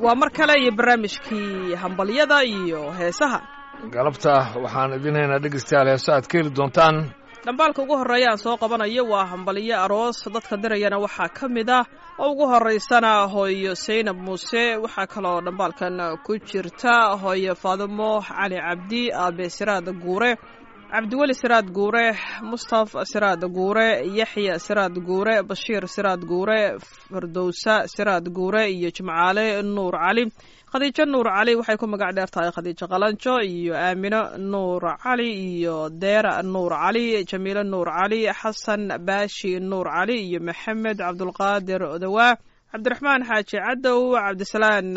waa mar kale iyo barnaamijkii hambalyada iyo heesaha galabta waxaan idinhaynaa dhegeystayaal heeso aad ka heli doontaan dhambaalka ugu horreeya aan soo qabanayo waa hambalyo aroos dadka dirayana waxaa ka mid ah oo ugu horraysana hooyo saynab muuse waxaa kaloo dhambaalkan ku jirta hooyo faadimo cali cabdi aabe siraad guure cabdiweli siraad guure mustaf siraad guure yaxya siraad guure bashiir siraad guure fardowsa siraad guure iyo jimcaale nuur cali khadiijo nuur cali waxay ku magac dheer tahay khadiijo qalanjo iyo aamino nuur cali iyo deera nuur cali jamiilo nuur cali xasan baashi nuur cali iyo maxamed cabdulqaadir odawaa cabdiraxmaan xaaji cadow cabdisalaan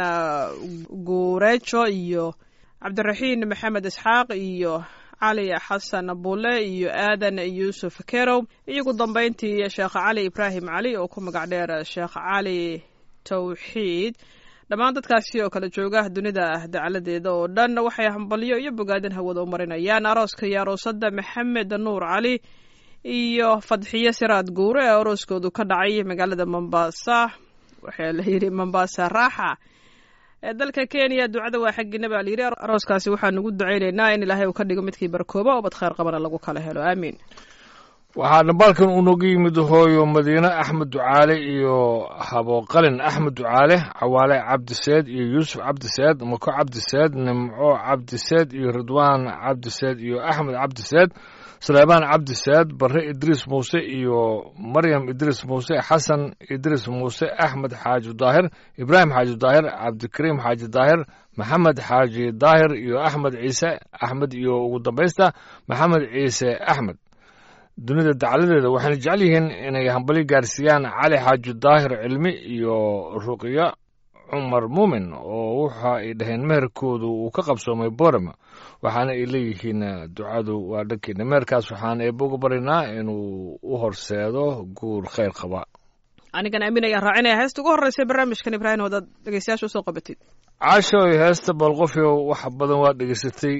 guureejo iyo cabdiraxiin maxamed isxaaq iyo cali xasan bule iyo aadan yuusuf kerow iyogu dambayntii sheekh cali ibraahim cali oo ku magac dheer sheekh cali tawxiid dhammaan dadkaasi oo kala jooga dunida dacaladeeda oo dhan waxay hambalyo iyo bogaadin hawada u marinayaan arooska iyo aroosada maxamed nuur cali iyo fadxiyo siraad guure ee arooskoodu ka dhacay magaalada mombasa waxaa la yidhi mombasa raaxa ee dalka kenya ducada waa xaggiina baa layidhi arooskaasi waxaan ugu ducaynaynaa in ilaahay uu ka dhigo midkii barkooba oo bad khayr qabana lagu kala helo aamiin waxaa dhambaalkan unoga yimid hooyo madiine axmed ducaale iyo habooqalin axmed ducaale cawaale cabdiseed iyo yuusuf cabdiseed mako cabdiseed nimco cabdiseed iyo ridwaan cabdiseed iyo axmed cabdiseed suleymaan cabdiseed barre idriis muuse iyo maryam idriis muuse xasan idriis muuse axmed xaaji daahir ibraahim xaaji daahir cabdikariim xaaji daahir maxamed xaaji daahir iyo axmed ciise axmed iyo ugu dambaysta maxamed ciise axmed dunida dacaladeeda waxayna jecel yihiin inay hambali gaarsiiyaan cali xaaji daahir cilmi iyo ruqyo cumar muumin oo waxa ay dhaheen meherkoodu uu ka qabsoomay borama waxaana ay leeyihiin ducadu waa dhankeena meherkaas waxaan eebba uga baryaynaa inuu u horseedo guur khayr qaba anigan aamin ayaan raacinaya heesta ugu horreysa barnaamijkan ibraahim wadaad dhegeystayaasha usoo qabatid caashooy heesta boolqofyo wax badan waa dhegeysatay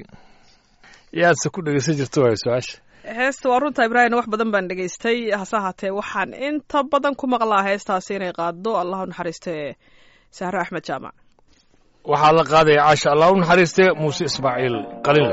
yaadse ku dhegeysan jirta waay su-aasha heesta waa runta ibraahim wax badan baan dhegaystay hase ahaatee waxaan inta badan ku maqlaa heestaasi inay qaado allah u naxariiste sahre axmed jaamac waxaa la qaadaya caasha allah u naxariiste muuse ismaaciil qalinle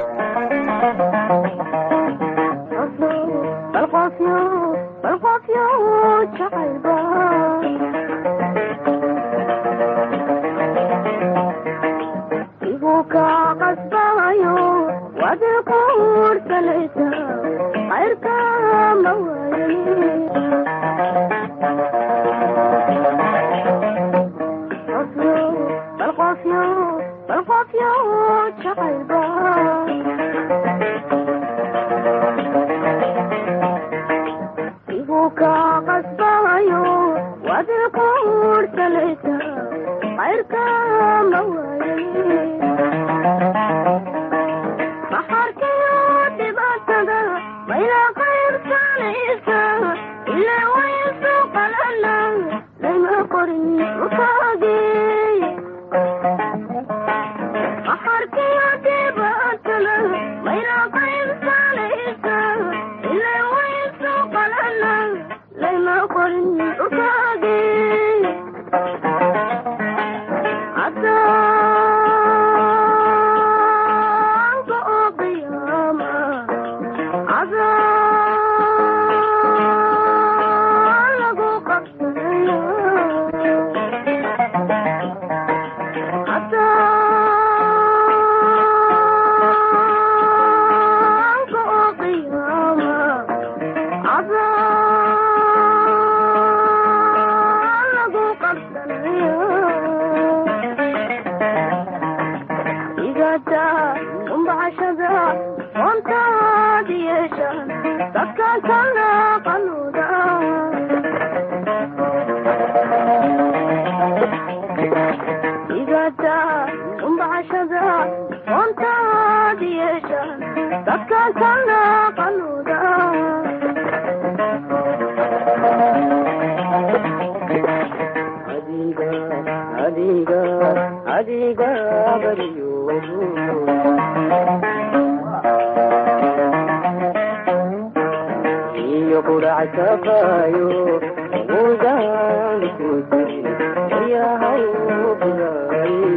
Thank you.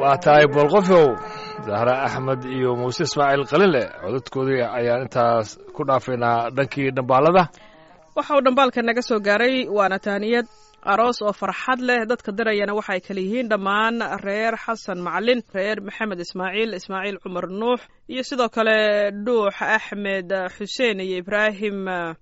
waa tahay boolqofow zahra axmed iyo muuse ismaaciil qalinle codadkoodii ayaan intaas ku dhaafaynaa dhankii dhambaalada waxa uu dhambaalka naga soo gaaray waana tahniyad aroos oo farxad leh dadka dirayana waxay kala yihiin dhammaan reer xasan macalin reer maxamed ismaaciil ismaaciil cumar nuux iyo sidoo kale dhuux axmed xuseen iyo ibraahim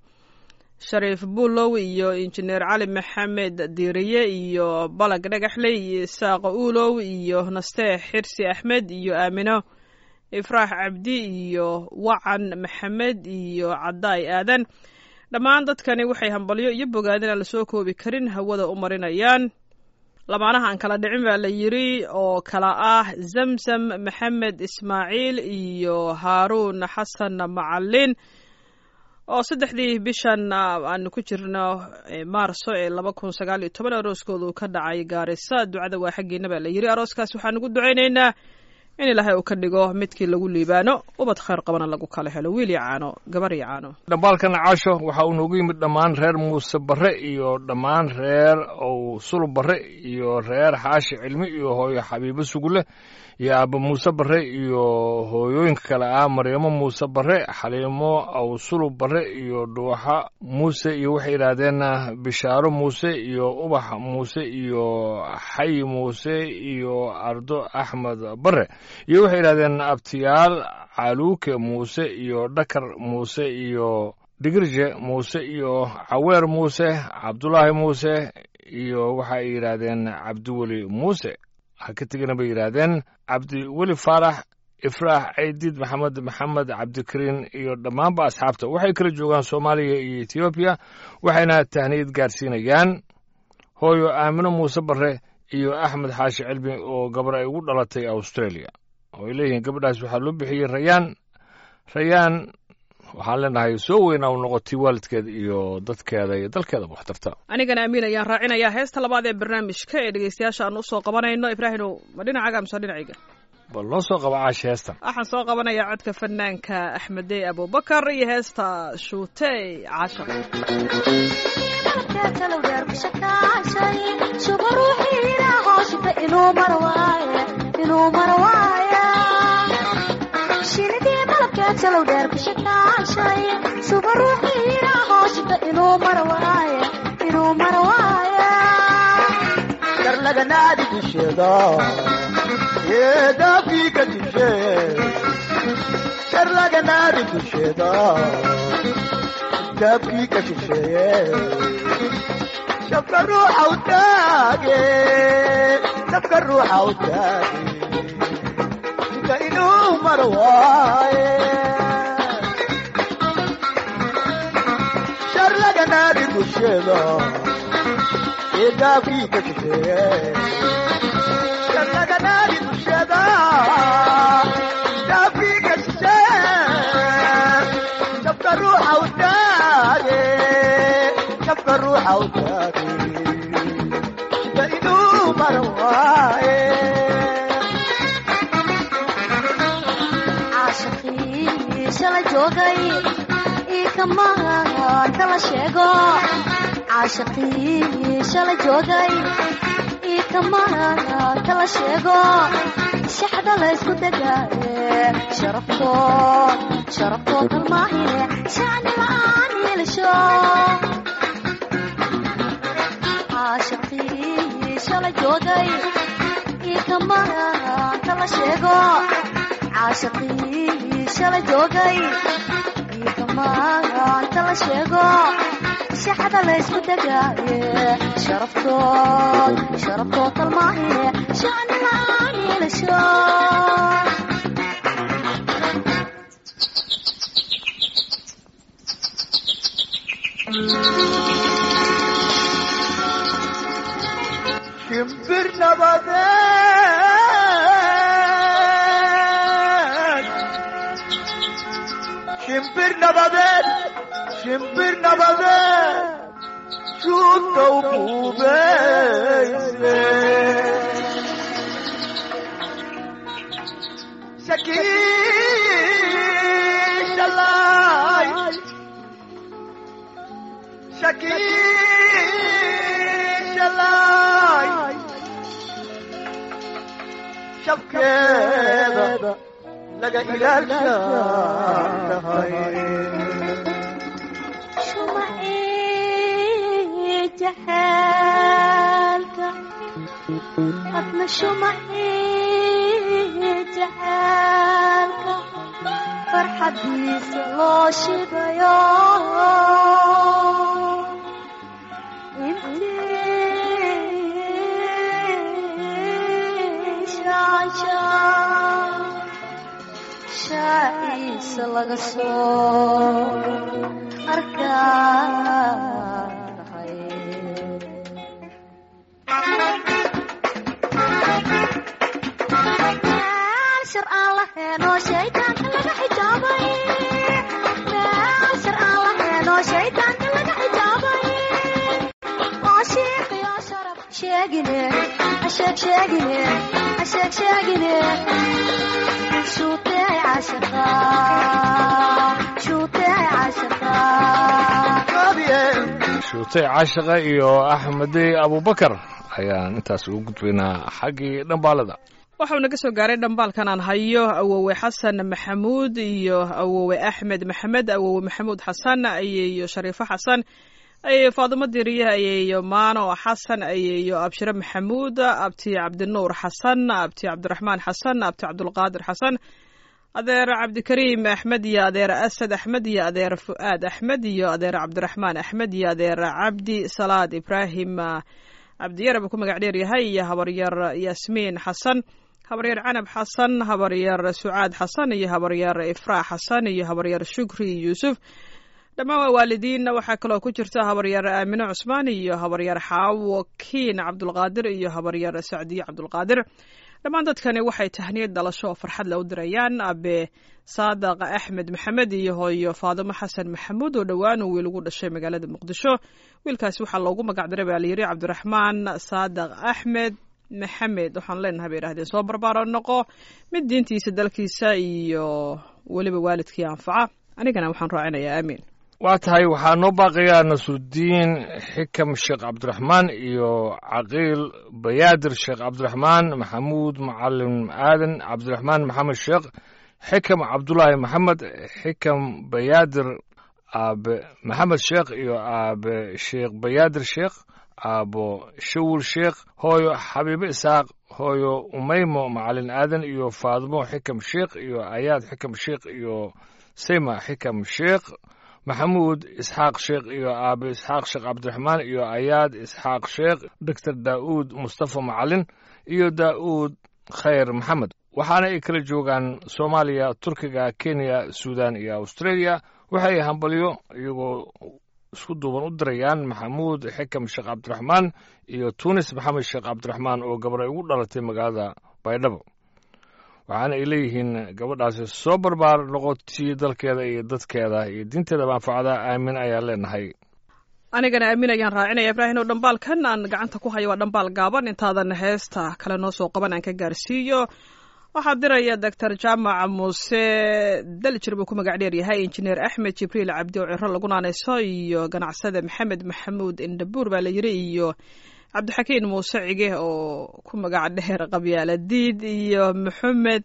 shariif buulow iyo injineer cali maxamed diiriye iyo balag dhagaxley iyo isaaq uulow iyo nastee xirsi axmed iyo aamino ifraax cabdi iyo wacan maxamed iyo cadaay aadan dhammaan dadkani waxay hambalyo iyo bogaadin aan lasoo koobi karin hawada u marinayaan lamaanaha aan kala dhicin baa la yiri oo kala ah zamzam maxamed ismaaciil iyo haaruun xasan macalin oo saddexdii bishan aanu ku jirno maarso ee laba kun sagaal iyo toban arooskoodu ka dhacay gaarisa ducada waa xaggiina baa la yiri arooskaas waxaan ugu ducaynaynaa in ilaahay uu ka dhigo midkii lagu liibaano ubad khayr qabana lagu kala helo wiil iyo caano gabar iyo caano dhambaalkan caasho waxa uu noogu yimid dhammaan reer muuse barre iyo dhammaan reer ow sulub barre iyo reer xaashi cilmi iyo hooyo xabiibo sugule iyo aaba muuse barre iyo hooyooyinka kale ah maryamo muuse barre xaliimo aw sulub barre iyo dhuuxa muuse iyo waxay yidhaahdeen bishaaro muuse iyo ubax muuse iyo xayi muuse iyo ardo axmed barre iyo waxay yidhahdeen abtiyaal caluuke muuse iyo dhakar muuse iyo dhigirje muuse iyo caweer muuse cabdulaahi muuse iyo waxa ay yidhaahdeen cabdiweli muuse ha ka tegina bay yidhaahdeen cabdiweli faarax ifraax caydiid maxamed maxamed cabdikariin iyo dhammaanba asxaabta waxay kala joogaan soomaaliya iyo etoobiya waxayna tahniyad gaarsiinayaan hooyo aamino muuse barre iyo axmed xaashi cilmi oo gabar ay ugu dhalatay australia oo ay leeyihiin gabadhaas waxaa loo bixiyey rayaan rayaan waxaan leenahay soo weynaa u noqotay waalidkeeda iyo dadkeeda iyo dalkeedaba waxtarta anigana amiin ayaan raacinayaa heesta labaad ee barnaamijka ee dhegeystayaasha aan usoo qabanayno ibraahimow ma dhinacaaga mise dhinacayga bal noo soo qaba caashi heestan waxaan soo qabanayaa codka fanaanka axmedey abubakar iyo heesta shuutey caashaq shinidii malabkeed salow dheer ku shakaashay suba ruuxiina hooshita inuu mara waaye inuu mara waaye darlaganaadi dusheeda eedaafika dishe darlaganaadi dusheeda daafkiika shisheeye shabka ruuxa u taage shabka ruuxa u taage inuu maro waaye sharlaganaadi dusheeda eedaafkiika shisheeye sharlaganaadi dusheeda daafkiika shisheeye shabka ruuxa u taage shabka ruuxa u taage inuu maro waaye shala joogay ikamaan kala sheego caashaqii shala joogay ikamaan kala sheego shaxda la ysku degaaye sharaftood sharaftood kalmaahine shacni la'aan yeelasho caashaqii shala joogay ikamaan kala sheego caashaqii shala joogay iikamaanta la sheego shaxda la ysku degaaye sharaftood sharaftood kalmaahine shacni la'aan yeelasho shimbir nabadeed shimbir nabadeed shimbir nabadeed shuudkow buubeyse shakiishalay shakiishalay shabkeeda laga ilaashaa tahay shumacii jaxaalka adna shumacii jaxaalka farxadiisa loo shidayo intii shaanshaan shaaciisa laga soo arkaay shar aan laheenoo shaydaanka laga xijaabay meel shar aan laheenoo shaydaanka laga xijaabay oo shiiqiyo sharaf sheegine hasheeg sheegine hasheeg sheegine shuutee cashaqa shuutee cashaqa shuutay caashiqa iyo axmedey abubakar ayaan intaas ugu gudbaynaa xaggii dhambaalada waxau naga soo gaaray dhambaalkan aan hayo awowe xasan maxamuud iyo awowe axmed maxamed awowe maxamuud xasan ayeeyo shariifo xasan ayeeyo faadimo diriye ayeeyo maano xasan ayeeyo abshire maxamuud abti cabdinuur xasan abti cabdiraxmaan xasan abti cabdulqaadir xasan adeer cabdikariim axmed iyo adeer asad axmed iyo adeer fu'aad axmed iyo adeer cabdiraxmaan axmed iyo adeer cabdi salaad ibraahim cabdiyare buu ku magac dheer yahay iyo habaryar yaasmiin xasan habaryar canab xasan habaryar sucaad xasan iyo habaryar ifraax xasan iyo habaryar shukri yuusuf dhammaan waa waalidiin waxaa kaloo ku jirta habaryar aamine cusmaan iyo habaryar xaawo kiin cabdulqaadir iyo habaryar sacdiye cabdulqaadir dhammaan dadkani waxay tahniyad dhalasho oo farxad le u dirayaan abe saadaq axmed maxamed iyo hooyo faadimo xasan maxamuud oo dhowaan uu wiil ugu dhashay magaalada muqdisho wiilkaasi waxaa loogu magac diray baa layidhi cabdiraxmaan saadaq axmed maxamed waxaan leenahay bay idhahdeen soo barbaaro noqo mid diintiisa dalkiisa iyo weliba waalidkii anfaca anigana waxaan raacinayaa aamiin waa tahay waxaa noo baaqayaa nasrudiin xikam sheekh cabdiraxmaan iyo caqiil bayaadir sheekh cabdiraxmaan maxamuud macalin aadan cabdiraxmaan maxamed sheekh xikam cabdulaahi maxamed xikam bayaadir aabe maxamed sheekh iyo aabe sheekh bayaadir sheekh aabo shawul sheekh hooyo xabiibe isaaq hooyo umeymo macalin aadan iyo faadimo xikam sheekh iyo ayaad xikam sheekh iyo sayma xikam sheekh maxamuud isxaaq sheekh iyo aabe isxaaq sheekh cabdiraxmaan iyo ayaad isxaaq sheekh doctor daa'uud mustafa macalin iyo daa'uud khayr maxamed waxaana ay kala joogaan soomaaliya turkiga kenya suudan iyo australia waxay hambalyo iyagoo isku duuban u dirayaan maxamuud xikam sheekh cabdiraxmaan iyo tunis maxamed sheekh cabdiraxmaan oo gabadhay ugu dhalatay magaalada baydhabo waxaana ay leeyihiin gabadhaasi soo barbaar noqotii dalkeeda iyo dadkeeda iyo diinteedaba anfacda aamin ayaan leenahay anigana aamin ayaan raacinaya ibraahim oo dhambaalkan aan gacanta ku hayo waa dhambaal gaaban intaadan heesta kale noo soo qaban aan ka gaarsiiyo waxaa diraya doctor jaamac muuse daljir buu ku magac dheer yahay injineer axmed jibriil cabdi oo ciro lagu naanayso iyo ganacsada maxamed maxamuud indhabuur baa la yiri iyo cabdixakiin muuse cige oo ku magac dheer qabyaaladiid iyo maxamed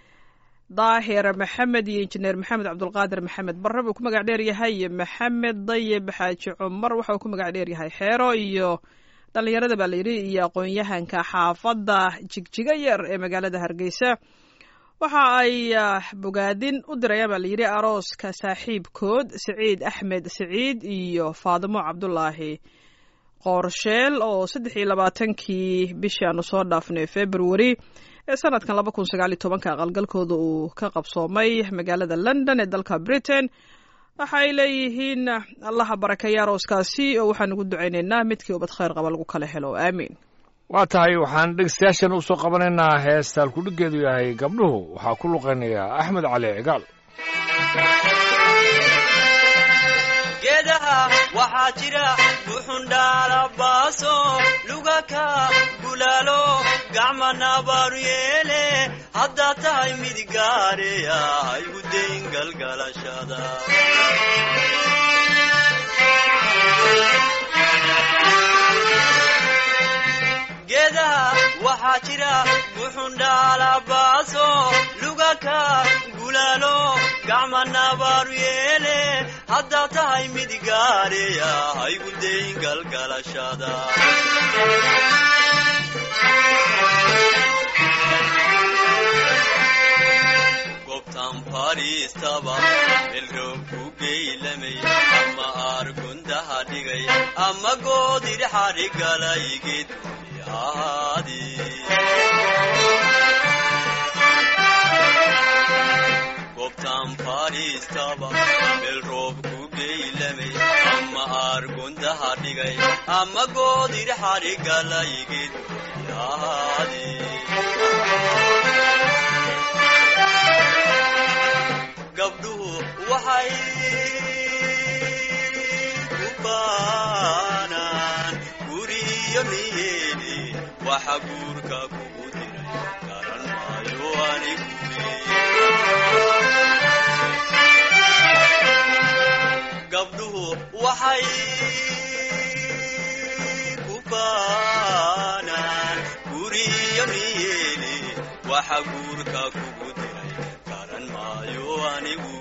daahir maxamed iyo injineer maxamed cabdulqaadir maxamed barre buu ku magac dheer yahay iyo maxamed dayib xaaji cumar waxa uu ku magac dheer yahay xeero iyo dhallinyarada baa layidhi iyo aqoon-yahanka xaafadda jigjiga yar ee magaalada hargeysa waxa ay bogaadin u dirayaan baa layidhi arooska saaxiibkood siciid axmed siciid iyo faadimo cabdulaahi qoorsheel oo saddex iyo labaatankii bishii aanu soo dhaafnay february ee sanadkan laba kun sagaal iyo tobanka aqalgalkooda uu ka qabsoomay magaalada london ee dalka britain waxa ay leeyihiin allaha barakeeya arooskaasi oo waxaan ugu ducaynaynaa midkii ubad khayr qaba lagu kala helo aamiin waa tahay waxaan dhegeystayaashan usoo qabanaynaa heestaan kudhigeedu yahay gabdhuhu waxaa ku luqaynayaa axmed cali cigaal geedaha waxaa jira buxundhaalabaaso lugaka gulaalo gacmanabaaru yeele haddaa tahay mid gaareya haygu dayn galgalashada geedaha waxaa jira buxundhaalabaaso lugaka gulaalo gacmanabaaru yeele haddaa tahay mid gaareya haygu dayn galgalashada gobtan fadhiistaba melroob ku geylamay ama aargundaha dhigay ama goodir xadhigalay geedyaadi gobtan fadhiistaba melroob ku geylamay ama aargundaha dhigay ama goodir xadhigalay geedyaadi gabdhuhu waxay ku baanaan guriyo niyeeni waxa guurka kugu diray garan maayo anigu gabdhuhu waxay ku baanaan guriyo niyeeni waxa guurka kugu diray garan maayo anigu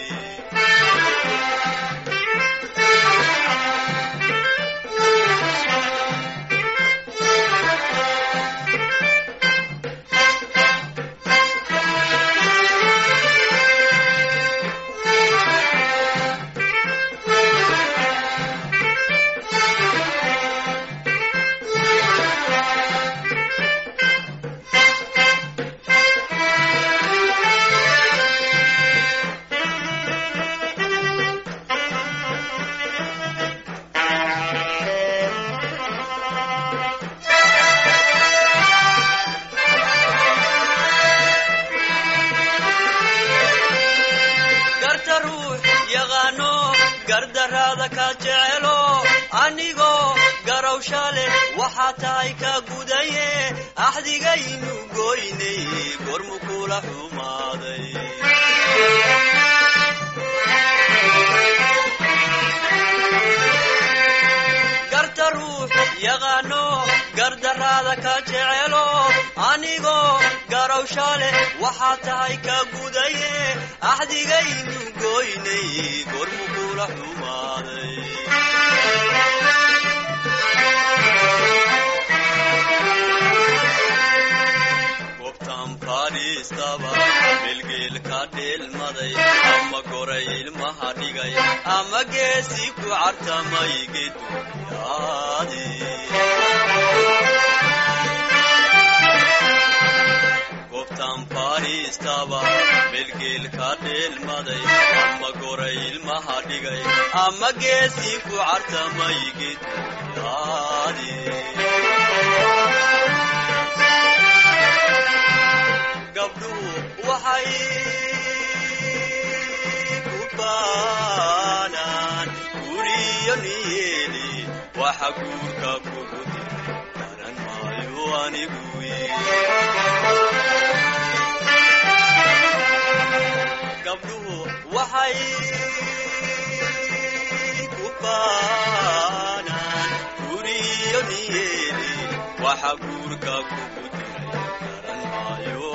garta ruux yaqaano gardaraada ka jecelo anigoo garowsha leh waxaa tahay ka gudaye axdigaynu goynay gormu kula xumaaday garta ruux yaqaano gardaraada ka jecelo anigoo garowsha leh waxaa tahay ka gudaye axdigaynu goynay gormu kula xumaaday gobtan fadhiistaba bilgeelka dheelmaday ama goray ilmaha dhigay ama geesi ku cartamay geduyaadi gobtan fadhiistaba bilgeelka dheelmaday ama goray ilmaha dhigay ama geesi ku cartamay geduyaadi gabdhuhu waxay ku baanaan guriyo niyeeli waxa guurka kugu diray garan maayo anigu gabdhuhu waxay ku baanaan guriyo niyeeli waxa guurka kugu diray garan maayo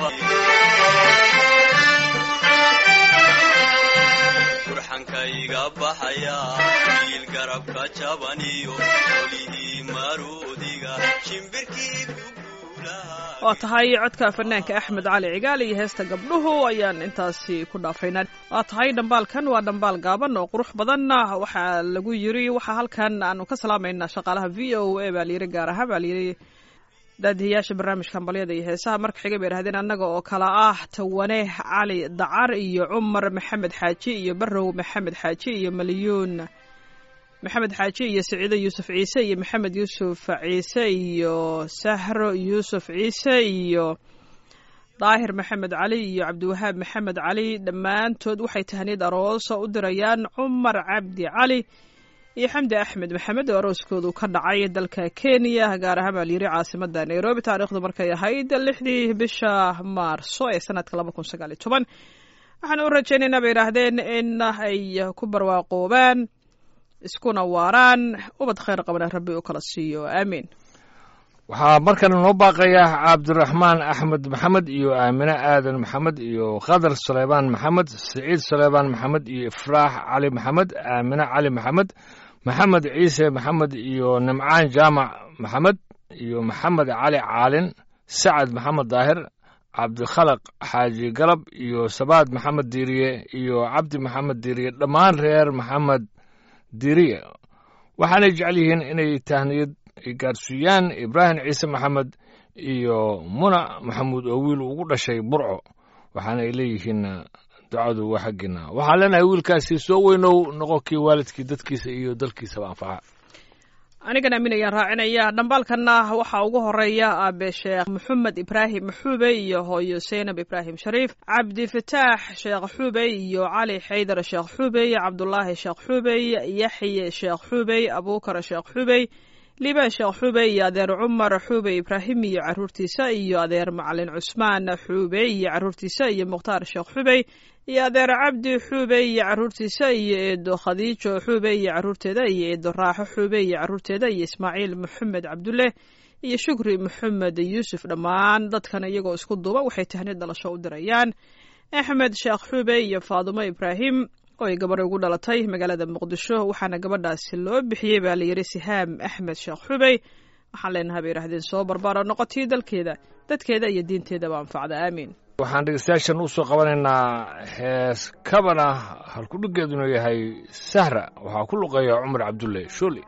burxankayga baxaya wiil garabka jabaniyo olihii maroodiga shimbirkii ku guulaha waa tahay codka fanaanka axmed cali cigaal iyo heesta gabdhuhu ayaan intaasi ku dhaafaynaa waa tahay dhambaalkan waa dhambaal gaaban oo qurux badan waxaa lagu yiri waxaa halkan aanu ka salaamaynaa shaqaalaha v o a baa layiri gaar ahaan baa layiri daadihiyaasha barnaamijka hambalyada iyo heesaha marka xiga bay idhahdeen annaga oo kala ah tawane cali dacar iyo cumar maxamed xaaji iyo barow maxamed xaaji iyo malyuun maxamed xaaji iyo saciido yuusuf ciise iyo maxamed yuusuf ciise iyo sahro yuusuf ciise iyo daahir maxamed cali iyo cabdiwahaab maxamed cali dhammaantood waxay tahniyad aroosa u dirayaan cumar cabdi cali iyo xamdi axmed maxamed oo arooskoodu ka dhacay dalka kenya gaar ahaan baa layiri caasimada nairobi taariikhdu markay ahayd lixdii bisha maarso ee sanadka laba kun sagaal iyo toban waxaan u rajaynaynaa bay yidhaahdeen in ay ku barwaaqoobaan iskuna waaraan ubad khayr qabana rabbi u kala siiyo aamiin waxaa markana noo baaqaya cabdiraxmaan axmed maxamed iyo aamine aadan maxamed iyo khadar suleymaan maxamed siciid suleymaan maxamed iyo ifraax cali maxamed aamine cali maxamed maxamed ciise maxamed iyo nimcaan jaamac maxamed iyo maxamed cali caalin sacad maxamed daahir cabdikhalaq xaaji galab iyo sabaad maxamed diiriye iyo cabdi maxamed diiriye dhammaan reer maxamed diiriye waxaanay jecel yihiin inay tahniyad ay gaarsiiyaan ibraahim ciise maxamed iyo muna maxamuud oo wiil ugu dhashay burco waxaana ay leeyihiin ducadu waa xaggiina waxaan leenahay wiilkaasi soo weynow noqo kii waalidkii dadkiisa iyo dalkiisaba anfaca anigan aamin ayaan raacinaya dhambaalkanna waxaa ugu horeeya aabe sheekh maxamed ibraahim xuube iyo hooyo seynab ibraahim shariif cabdi fataax sheekh xuubey iyo cali xaydar sheekh xuubey cabdulaahi sheekh xuubey yaxye sheekh xuubey abuukar sheekh xuubey liibaan sheekh xuubey iyo adeer cumar xuubey ibraahim iyo caruurtiisa iyo adeer macalin cusmaan xuubey iyo caruurtiisa iyo mukhtaar sheekh xuubey iyo adeer cabdi xuubey iyo caruurtiisa iyo eedo khadiijo xuubey iyo caruurteeda iyo eedo raaxo xuubey iyo caruurteeda iyo ismaaciil maxamed cabdulle iyo shukri maxamed yuusuf dhammaan dadkan iyagoo isku duuba waxay tahniid dhalasho u dirayaan axmed sheekh xuubey iyo faadumo ibraahim oo ay gabadha ugu dhalatay magaalada muqdisho waxaana gabadhaasi loo bixiyey baa layidhi sihaam axmed sheekh xubey waxaan leenahay bay yidhahdeen soo barbaaro noqotii dalkeeda dadkeeda iyo diinteedaba anfacda aamiin waxaan dhegeystayaashan u soo qabanaynaa hees kabana halkudhigeeduna yahay sahra waxaa ku luqeeya cumar cabdulle shooli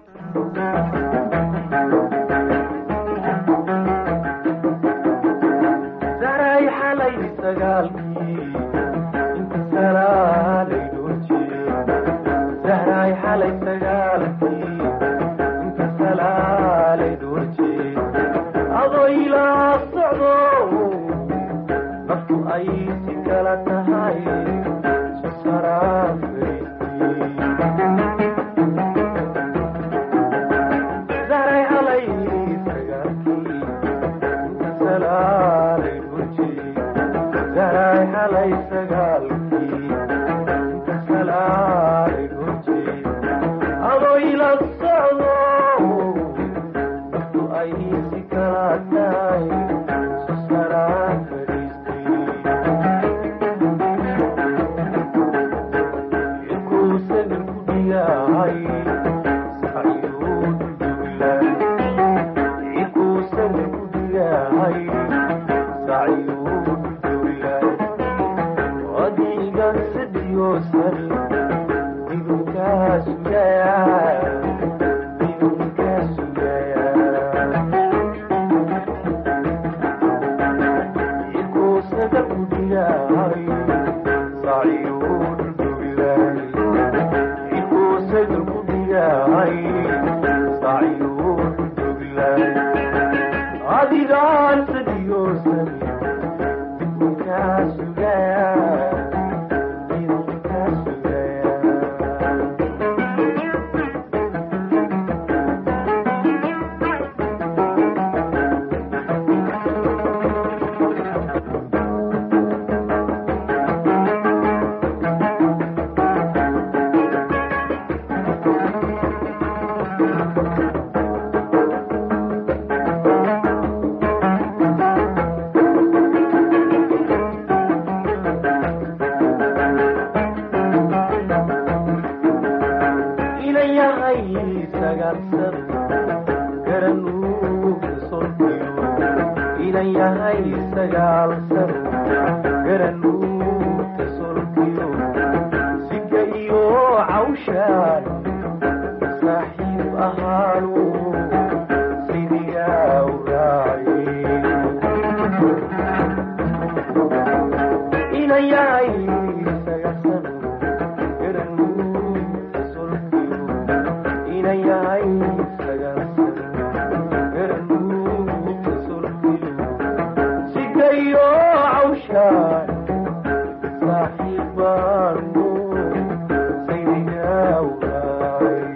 daray xalay sagaalkii inta salaalay dhoojiye dahray xalay sagaalkii inta salaalay dhoojiye adoo ilaa socdo naftu ay si kala tahay sasaraa daray xalay sagaalkii inta salaalay dhoojiye daray xalay sagaalkii inta salaalay dhoojiye adoo ila socdo naftu ay si kala tahay sasaraa fadhiistay ku dhiyahay adigaan sadiyoosan dibkaa sugaya dibkaa sugaya ilayahay sagaarsado garanuu kasolkiyo ilayahay sagaalsado garanuu kasolkiyo sika iyo cawshaan saaxiib ahaanu sidigaa uraaye ilayahay sagaarsado garanuu kasolkiyo inayahay sagaarsado garanuu kasolkiyo sigayo cawshaan saaxiibaanu saydigaa uraaye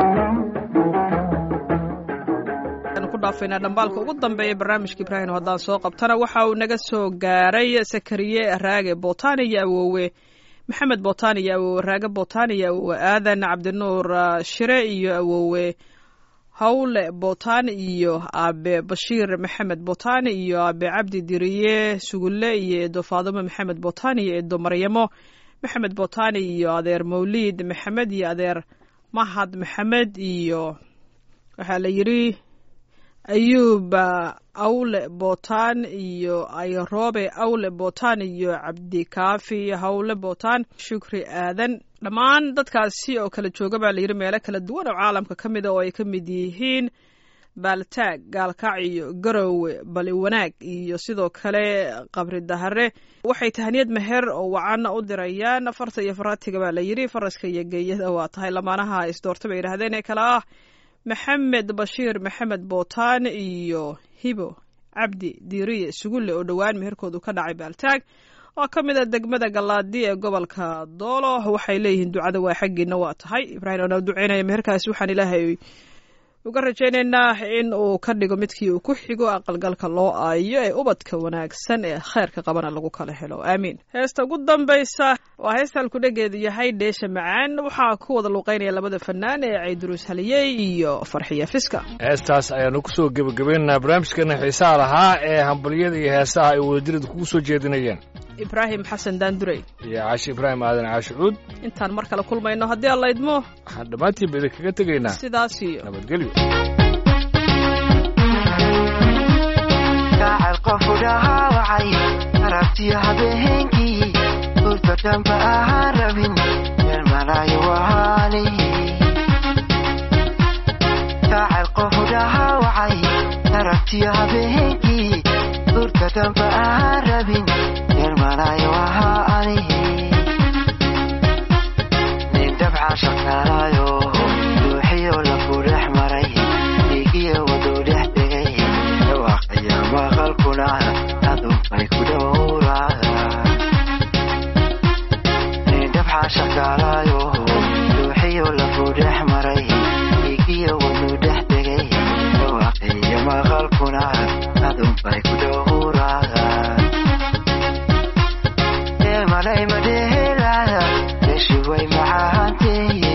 ku dhaafaynaa dhambaalka ugu dambeeya barnaamijka ibraahim haddaan soo qabtana waxa uu naga soo gaaray sakariye raage bootaan iyo awoowe maxamed bootaan iyo awoowe raage bootaan iyo awoowe aadan cabdinuur ah, shire iyo awoowe hawle bootaan iyo aabe bashiir maxamed bootaan iyo aabe cabdi diriye sugulle iyo eedo faadumo maxamed bootaan iyo eedo maryamo maxamed bootaan iyo adeer mawliid maxamed iyo adeer mahad maxamed iyo waxaa la yidhi ayuuba awle bootaan iyo ayroobe awle bootaan iyo cabdikaafi hawle bootaan shukri aadan dhammaan dadkaasi oo kala jooga baa layidhi meelo kala duwan oo caalamka ka mida oo ay ka mid yihiin baaltaag gaalkaac iyo garowe bali wanaag iyo sidoo kale qabri dahare waxay tahaniyad meher oo wacanna u dirayaan farta iyo faraatiga baa layidhi faraska iyo geeyada waa tahay lamaanaha isdoorta bay yidhahdeen ee kale ah maxamed bashiir maxamed bootaan iyo hibo cabdi diiriye sugulle oo dhowaan meherkoodu ka dhacay baaltaag oo ka mid a degmada gallaadi ee gobolka doolo waxay leeyihiin ducada waa xaggiina waa tahay ibraahim oona duceynaya meherkaasi waxaan ilaahay uga rajaynaynaa in uu ka dhigo midkii uu ku xigo aqalgalka loo aayo ee ubadka wanaagsan ee kheyrka qabana lagu kala helo aamiin heesta ugu dambaysa waa heesta halkudhegeedu yahay dheesha macaan waxaa ku wada luuqeynaya labada fanaan ee cayduruus haliyey iyo farxiya fiska heestaas ayaanu ku soo gebagabaynaynaa barnaamijkeena xiisaha lahaa ee hambalyada iyo heesaha ay wadadirida kugu soo jeedinayeen ibraahim xasan daandurey iyo caashi ibraahim aadan caashi cuud intaan mar kale kulmayno haddii alla idmo waxaan dhammaantiinba idinkaga tegaynaa sidaas iyo nabadgelyo gacal qofu dhahaawacay arabtiyo habeenkii hurda dhanba ahaan rabin meel malaayo wahaani gacal qofu dhahaawacay arabtiyo habeenkii hurda dhanba ahaan rabin meel malaayo wahaani nin dabca shaqaalaayo ruuxiyo lafu dhex maray dhiigiyo waduu dhex tegay dhawaaqaya maqalkuna adunbay ku dhowraa nin dabca shaqaalaayo ruuxiyo lafu dhex maray dhiigiyo waduu dhex tegay dhawaaqaya maqalkuna adunbay ku dhowraa malay madhehelaya meshi way macaanteeye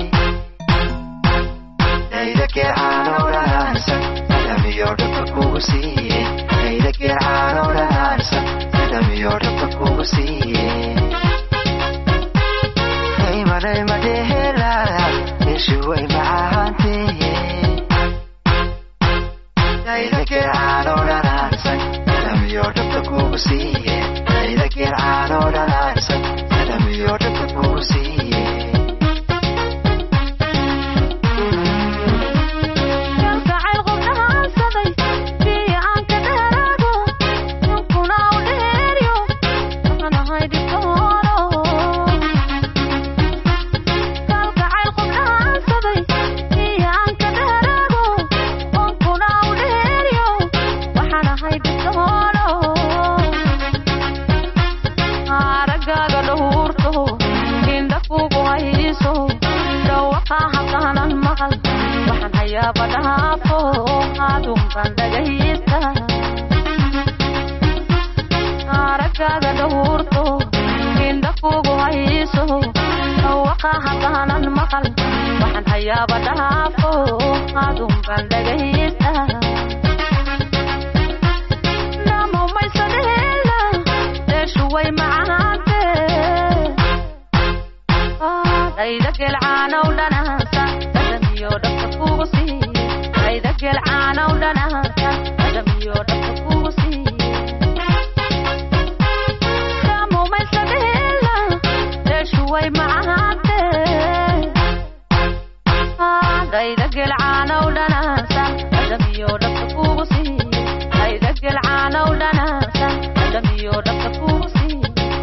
dayda geecaanow dhanaansan adamiyo dhabka kugu siiye dayda geecaanow dhanaansan adamiyo dhabka kugu siiye hey malay madhehelaya meshi way macaanteeye dayda geecaanow dhanaansan adamiyo dhabka kugu siiye dayda geecaanow dhanaansan adamiyo dhabka kugu siiye kalgacayl qubnahaansaday kii aan ka dheeraado ninkuna u dheeryo waxaan ahay dhibtoono kalgacayl qubnahaansaday kii aan ka dheeraado ninkuna u dheeryo waxaan ahay dhibtoono aragaaga dhowrto indha kugu hayso dhawaqa halkaanan maqal waxaan hayaaba dhaafo adunkan dhagaysta aragaaga dhowrto indha kugu hayso dhawaqa halkaanan maqal waxaan hayaaba dhaafo adunkan dhagaysta namomaysadheela deeshu way macaante dayda gelcaanow dhanaansa dhadhamiyo dhabka kugu siiye dayda gelcaanow dhanaansa dhadhamiyo dhabka kugu siiye namomaysadheela deeshu way macaante dayda gelcaanow dhanaansa dhadhamiyo dhabka kugu siiye dayda gelcaanow dhanaansa dhadhamiyo dhabka kugu siiye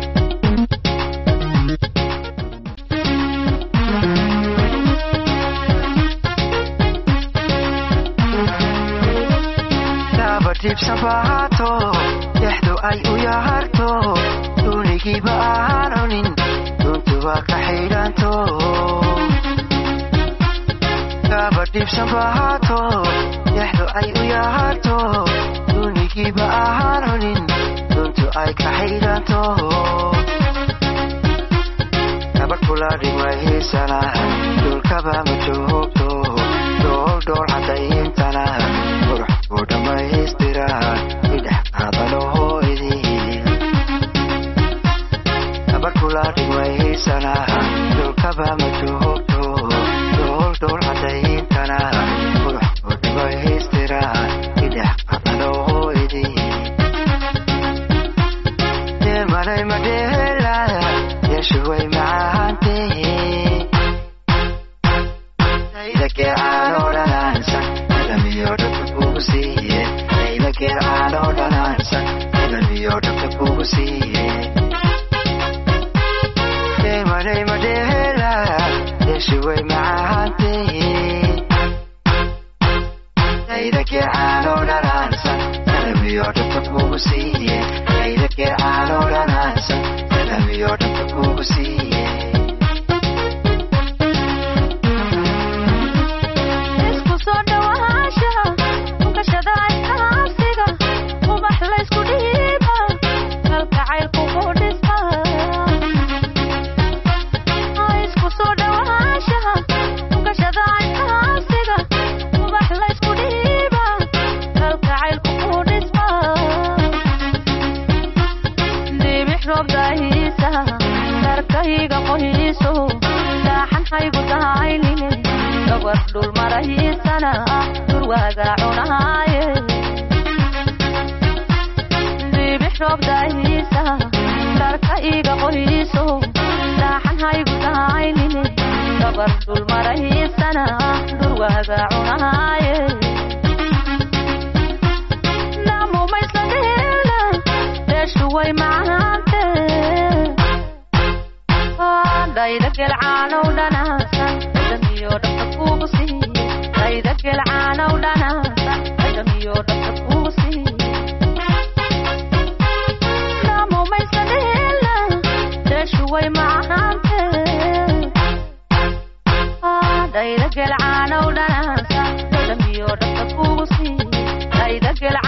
daaba dhibsan baato dhexdu ay u yaharto duunigiiba aan cunin duntuba ka xidhanto daaba dhibsan baato dhexdu ay u yaharto duunigiiba aan cunin duntu ay ka xidhanto gabadh kula dhigmaysana dhulkaba ma joogto dhool cadayntana qurux ku dhammaystira idhex qaadanaho idin gabarkula dhigmaysana dhulkaba ma joogto dhool dhool cadayntana qurux ku dhammaystira idhex qaadanaho idin deemanay madheela yeeshuway macaantee Ayda geercaano dhanaansan ilamiyo dhabta kugu siiye Ayda geercaano dhanaansan ilamiyo dhabta kugu siiye Deemanay madheela yeeshuway macaantee Ayda geercaano dhanaansan ilamiyo dhabta kugu siiye Ayda geercaano dhanaansan ilamiyo dhabta kugu siiye isku soo dhawaanshaha ukashada iskaasiga ubax laysku dhiiba kalgacaylku ku dhisma isku soo dhawaanshaha ukashada iskaasiga ubax laysku dhiiba kalgacaylku ku dhisma dibix roob daahiisa darkayga qohiiso daaxan haygu dahaynine gabar dhul marahiisana durwaaga cunaaye dibix roob daahiisa darka iga qohiiso daaxan haygu dahaynine gabar dhul marahiisana durwaaga cunaaye namumaysladheela deeshuway macaante dhayda gelcaanow dhanaasan dhadhamiyo dhabta kugu siiye dhayda gelcaanow dhanaasan dhadhamiyo dhabta kugu siiye namumaysadheela deeshuway macaante dhayda gelcaanow dhanaasan dhadhamiyo dhabta kugu siiye dhayda gelcaanow